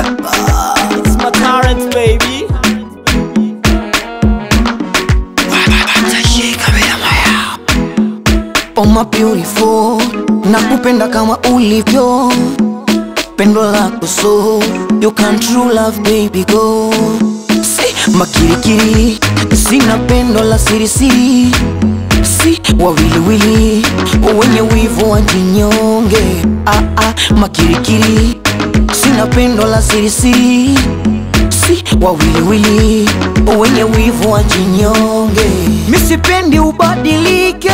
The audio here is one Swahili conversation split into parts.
It's my current baby. Oh my beautiful, nakupenda kama ulivyo, pendo lako so you can true love baby go. Si makirikiri, sina pendo la sirisiri, si wawiliwili wenye wivu wajinyonge. Ah, ah, makirikiri, sina pendo la sirisiri, si wawiliwili wenye wivu wajinyonge. Misipendi ubadilike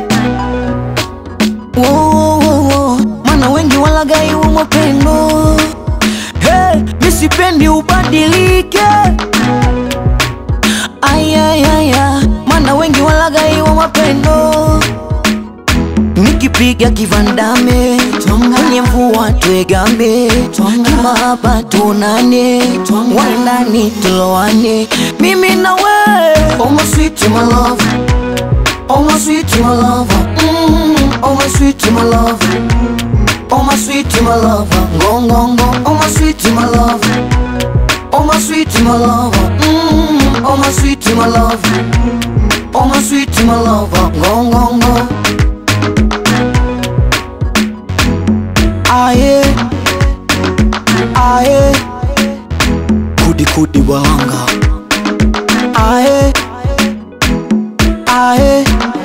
Wo, wo, wo, wo. Mana wengi walagai wa mapendo hey, misipendi ubadilike ayayaya mana wengi walagai wa mapendo nikipiga kivandame kwenye mvua twegambe kimahaba tunane waindani tulowane mimi na we oh my sweet my love Oh my sweet my lover, mm, oh my sweet my lover, oh my sweet my lover, go go go, oh my sweet my lover, oh my sweet my lover, mm, oh my sweet my lover, oh my sweet my lover, go go go. Aye, aye, kudi kudi wanga, aye, aye.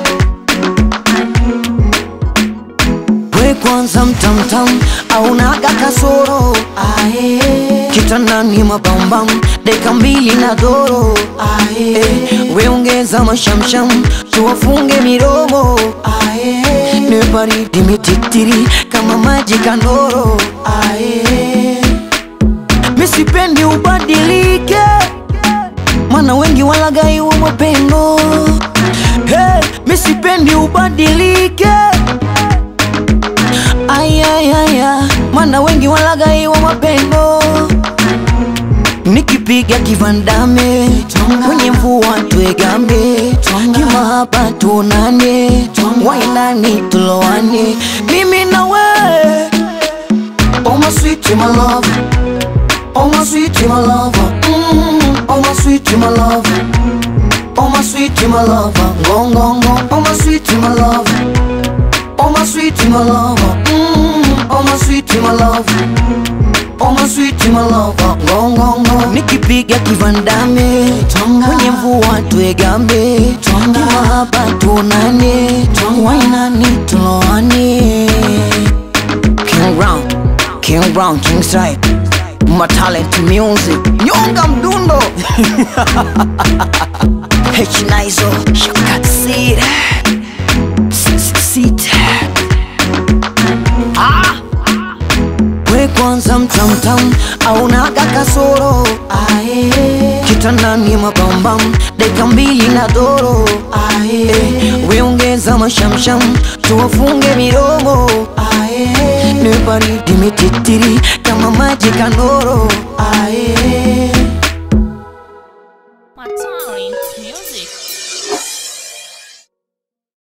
We kwanza mtamtam aunaga kasoro ae, kitandani mabambam deka mbili na doro ae, we ongeza mashamsham tuwafunge miromo ae, ni baridi mititiri kama maji kandoro ae, misipendi ubadilike mana wengi walagai wa mapendo hey, misipendi ubadilike ayayaya mana wengi walagai wa mapendo nikipiga kivandame kwenye mvua twegambe kimahaba tunane wainani tulowane mimi na we oh my sweet my love oh my sweet my lover mm, oh my sweet my lover oh my sweet my lover go go go oh my sweet my lover Oh my sweet my lover, mm, oh my sweet my lover, oh my sweet my lover, go go go. Nikipiga kivandame kwenye mvua twegambe, kimahaba tunane, wainani tuloane. King Brown, King Brown, King Stripe, my talent music, nyonga mdundo. H Nizo, Shakat Seed. Sita ah. We kwanza mtamtam aunaga kasoro ae, kitandani mabambam deka mbili na doro ae, we ongeza mashamsham tuwafunge miromo ae, ni baridi mititiri kama maji kandoro ae